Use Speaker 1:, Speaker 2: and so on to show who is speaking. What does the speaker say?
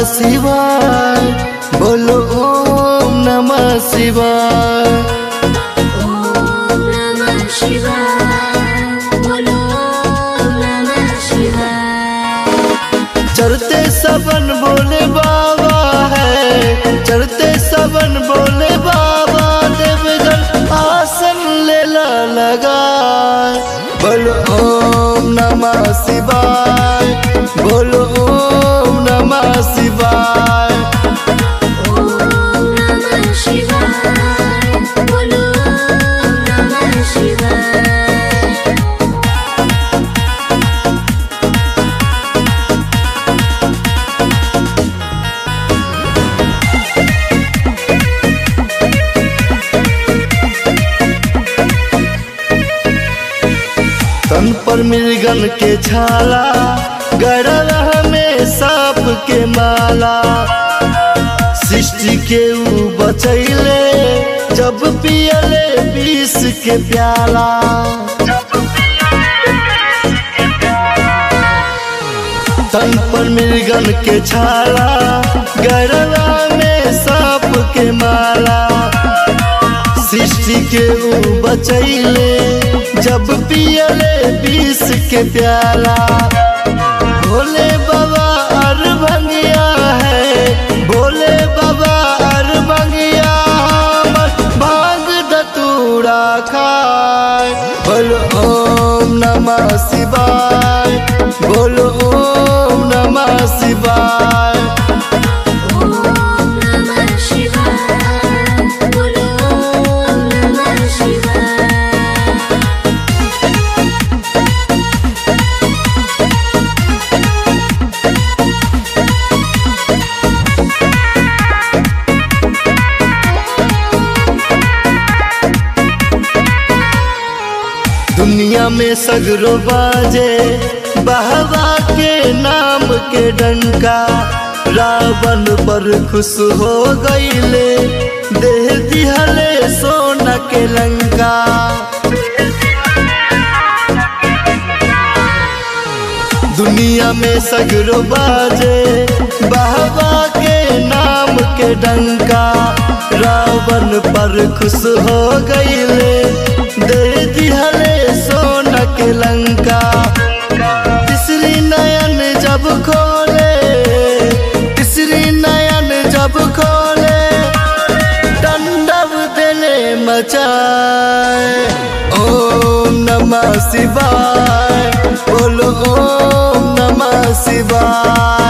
Speaker 1: शिवाय बोलो ओम नमः शिवाय
Speaker 2: ॐ नमः शिवाय बोलो ॐ नमः शिवाय
Speaker 1: चढ़ते सबन बोले बाबा है चढ़ते सबन बोले बाबा देवगन आसन लेला लगा बोलो ओम नमः शिवाय बोलो ओम नमः शिवाय
Speaker 2: ॐ नमः शिवाय बोलो ॐ नमः शिवाय
Speaker 1: तन पर मृगन के छाला गड़ल में सांप के माला सृष्टि के ऊ बचैले जब पियले विष के प्याला तन पर मृगन के छाला गड़ला में सांप के माला सृष्टि के ऊ बचैले जब पियले विष के प्याला भोले बाबा अर भंगिया है भोले बाबा अर भंगिया हमर भांग धतूरा खाए बोलो ओम नमः शिवाय बोलो ओम नमः शिवाय
Speaker 2: ॐ नमः शिवाय बोलो ॐ नमः शिवाय
Speaker 1: दुनिया में सगरो बाजे बहवा के नाम के डंका रावण पर खुश हो गईले देह दिहले सोना के लंका दुनिया में सगरो बाजे बहवा के नाम के डंका रावण पर खुश हो गईले दे दिहले सोना के लंका तीसरी नयन जब खोले तीसरी नयन जब खोले दंडव दिले मचाए ओम नमः शिवाय बोलो ओम नमः शिवाय